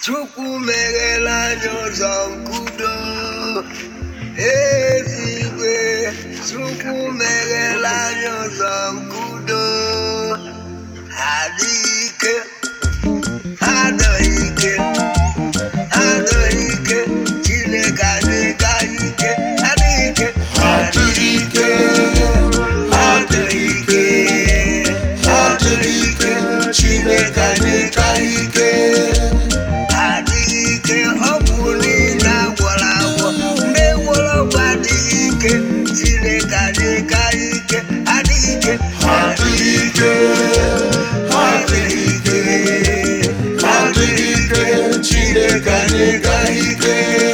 Chukwu meghela anyị ụzọ nkudo eluigwe Chukwu meghela anyị ụzọ nkudo adịghị ike adịghị ike adịghị ike Chineke adịghị ike adịghị ike adịghị ike adịghị ike adịghị ike Chineke adịghị ike adịghị ike ọ bụ niile agwọrọ agwọ ndị gwọrọ ọgwụ adịghị ike Chineke adịghị ike adịghị ike adịghị ike adịghị ike adịghị ike Chineke adịghị ike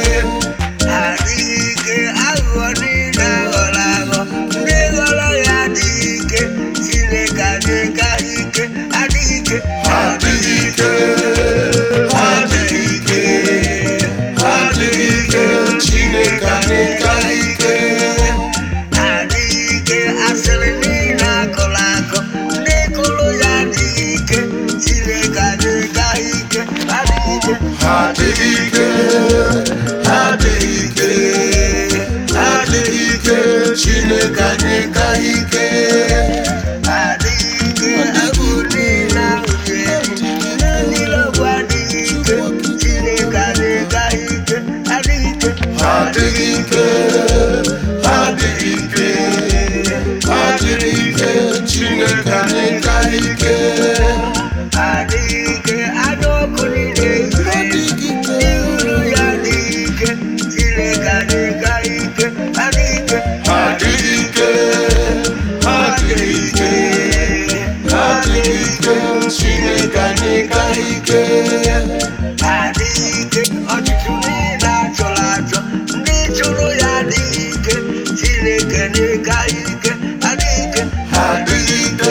adịghị ike aghụghọ niile aghọrọ aghọ ndị ghọrọ ya adịghị ike Chineke adịghị ike adịghị ike adịghị ike adịghị ike adịghị ike Chineke adịghị ike adịghị ike asịrị niile akụrụ akụ ndị kụrụ ya adịghị ike Chineke adịghị ike adịghị ike adịghị ike adịghị ike adịghị ike Chineke adịghị ike adịghị ike agụ niile ahụ ga-eji ndị niile ọgwụ adịghị ike Chineke adịghị ike adịghị ike adịghị ike adịghị ike adịghị ike Chineke adịghị ike adịghị ike anụ ọkụ niile adịghị ike ihuru ya adịghị ike Chineke adịghị ike adịghị ike adịghị ike adịghị ike adịghị ike Chineke adịghị ike adịghị ike ọchịchị niile achọrọ achọ ndị chụrụ ya adịghị ike Chineke adịghị ike adịghị ike adịghị ike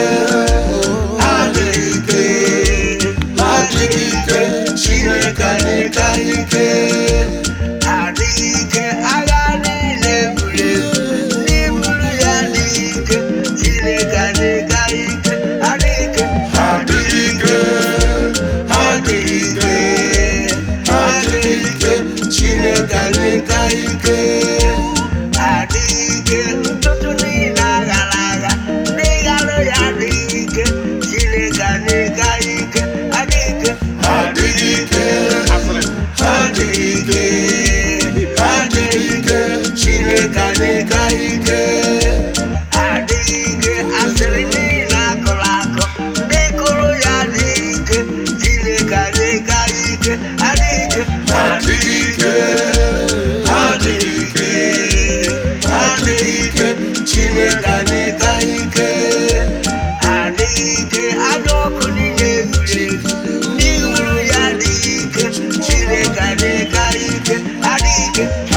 adịghị ike adịghị ike Chineke adịghị ike adịghị ike agha niile buru ebu ndị buru ya adịghị ike Chineke adịghị ike adịghị ike adịghị ike adịghị ike adịghị ike Chineke adịghị ike adịghị ike ntụtụ niile aghara agha ndị ghara ya adịghị ike Chineke adịghị ike adịghị ike adịghị ike adịghị ike adịghị ike Chineke adịghị ike adịghị ike asịrị niile akụrụ akụ ndị kụrụ ya adịghị ike Chineke adịghị ike adịghị ike adịghị ike adịghị ike adịghị ike Chineke adịghị ike adịghị ike anụ ọkụ niile zuru ezu ndị hụrụ ya adịghị ike Chineke adịghị ike adịghị ike